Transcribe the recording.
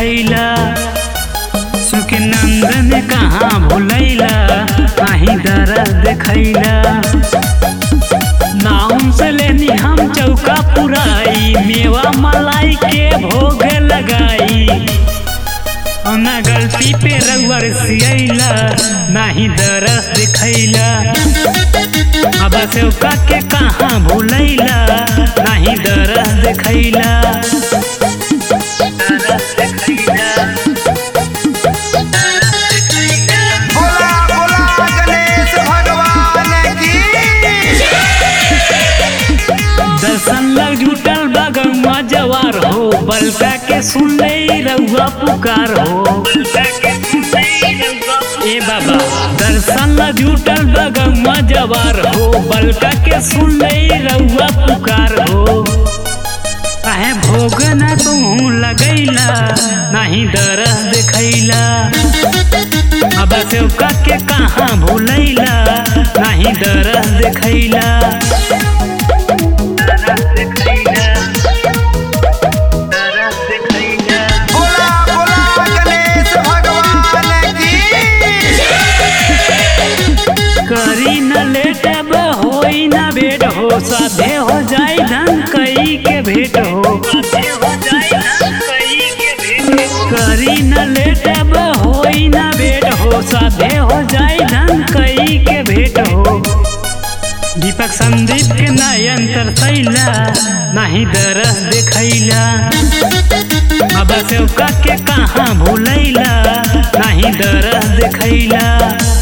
देखैला सुख नंदन कहाँ भुलैला नाही दरद देखैला नाम से लेनी हम चौका पुराई मेवा मलाई के भोग लगाई ना गलती पे रउआ सियैला नाही दरस दिखैला अब चौका के कहाँ भुलैला नाही दरस देखैला दरस देखैला बोला बोला गणेश भगवान की दर्शन लग जुटल बगवा जवार हो बलका के सुन ले रउआ पुकार हो ए बाबा दर्शन लग जुटल बगवा जवार हो बलका के सुन ले रउआ पुकार हो काहे भोग न तू लगैला नहीं दरस देखैला अब चौका के कहाँ भूलैला नहीं दरस देखैला दरस देखैला दरस देखैला बोला बोला गणेश भगवान की करी न लेटब होई न बेट हो साधे हो जाई धन कई के भेट हो करी न लेटब होई न बेट हो साधे हो जाई धन कई के भेट हो दीपक संदीप के नयन तरसैला नहीं दरस देखैला अब चौका के कहाँ भूलैला नहीं दरस देखैला